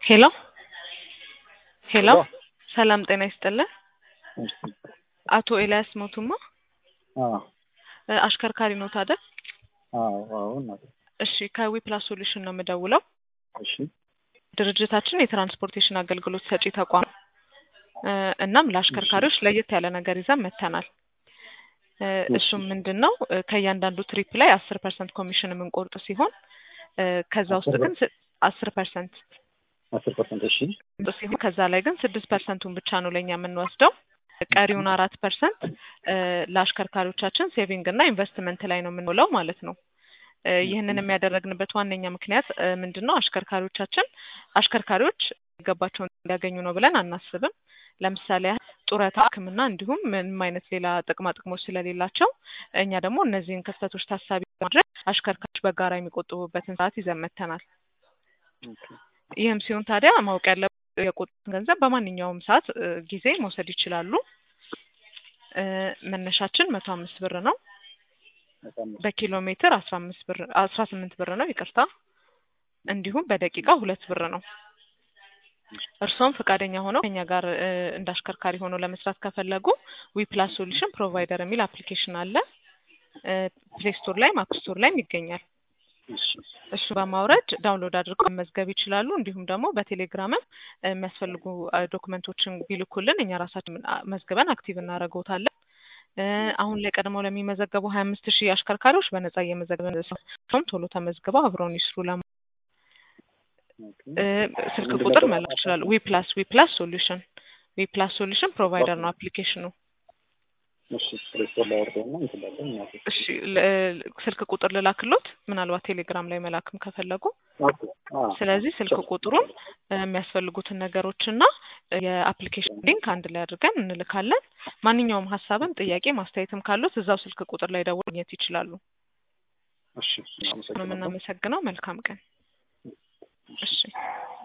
ሄሎ ሄሎ ሄሎ። ሰላም ጤና ይስጥልን። እሺ። አቶ ኤልያስ ሞቱማ አዎ እ አሽከርካሪ ኖት አይደል? አዎ አዎ እናቴ። እሺ ከዊ ፕላስ ሶሉሽን ነው የምደውለው። እሺ ድርጅታችን የትራንስፖርቴሽን አገልግሎት ሰጪ ተቋም ነው። እ እናም ለአሽከርካሪዎች ለየት ያለ ነገር ይዘን መጥተናል። እ እሱም ምንድን ነው እ ከእያንዳንዱ ትሪፕ ላይ አስር ፐርሰንት ኮሚሽን የምንቆርጥ ሲሆን እ ከዛ ውስጥ ግን አስር ፐርሰንት አስር ፐርሰንት እሺ ሲሆን ከዛ ላይ ግን ስድስት ፐርሰንቱን ብቻ ነው ለእኛ የምንወስደው። ቀሪውን አራት ፐርሰንት ለአሽከርካሪዎቻችን ሴቪንግ እና ኢንቨስትመንት ላይ ነው የምንውለው ማለት ነው። እ ይህንን የሚያደረግንበት ዋነኛ ምክንያት እ ምንድን ነው አሽከርካሪዎቻችን አሽከርካሪዎች የሚገባቸውን እንዲያገኙ ነው ብለን አናስብም። ለምሳሌ ያህል ጡረታ፣ ሕክምና እንዲሁም ምንም አይነት ሌላ ጥቅማ ጥቅሞች ስለሌላቸው እኛ ደግሞ እነዚህን ክፍተቶች ታሳቢ በማድረግ አሽከርካሪዎች በጋራ የሚቆጥቡበትን ሰዓት ይዘን መጥተናል። ይህም ሲሆን ታዲያ ማወቅ ያለበት የቆጠቡትን ገንዘብ በማንኛውም ሰዓት እ ጊዜ መውሰድ ይችላሉ። እ መነሻችን መቶ አምስት ብር ነው። በጣም በኪሎ ሜትር አስራ አምስት ብር አስራ ስምንት ብር ነው ይቅርታ። እንዲሁም በደቂቃ ሁለት ብር ነው። እርስዎም ፈቃደኛ ሆነው ከኛ ጋር እ እንደ አሽከርካሪ ሆነው ለመስራት ከፈለጉ ዊ ፕላስ ሶሉሽን ፕሮቫይደር የሚል አፕሊኬሽን አለ። ፕሌይ ስቶር ላይም አፕ ስቶር ላይም ይገኛል። እሺ እሱ በማውረድ ዳውንሎድ አድርገው መመዝገብ ይችላሉ። እንዲሁም ደግሞ በቴሌግራምም እ የሚያስፈልጉ እ ዶክመንቶችን ቢልኩልን እኛ ራሳችን አ- መዝግበን አክቲቭ እናደርገውታለን። እ አሁን ላይ ቀድመው ለሚመዘገቡ ሀያ አምስት ሺህ አሽከርካሪዎች በነጻ እየመዘገብን ሰውም ቶሎ ተመዝግበው አብረውን ይስሩ። ለማ ኦኬ እ ስልክ ቁጥር መላክ ይችላሉ። ዊ ፕላስ ዊ ፕላስ ሶሉሽን ዊ ፕላስ ሶሉሽን ፕሮቫይደር ነው አፕሊኬሽኑ። እሺ ፕሌይ ስቶር ላይ አወርደውና እንትን እላለን እናቴ። እሺ ል- ስልክ ቁጥር ልላክሎት ምናልባት ቴሌግራም ላይ መላክም ከፈለጉ ኦኬ አዎ ስለዚህ ስልክ ቁጥሩን እ የሚያስፈልጉትን ነገሮችና እ የአፕሊኬሽን ሊንክ አንድ ላይ አድርገን እንልካለን። ማንኛውም ሀሳብም ጥያቄ ማስተያየትም ካሉት እዛው ስልክ ቁጥር ላይ ደውለው ማግኘት ይችላሉ። እሺ ነው አመሰግናለሁ። የምናመሰግነው። መልካም ቀን። እሺ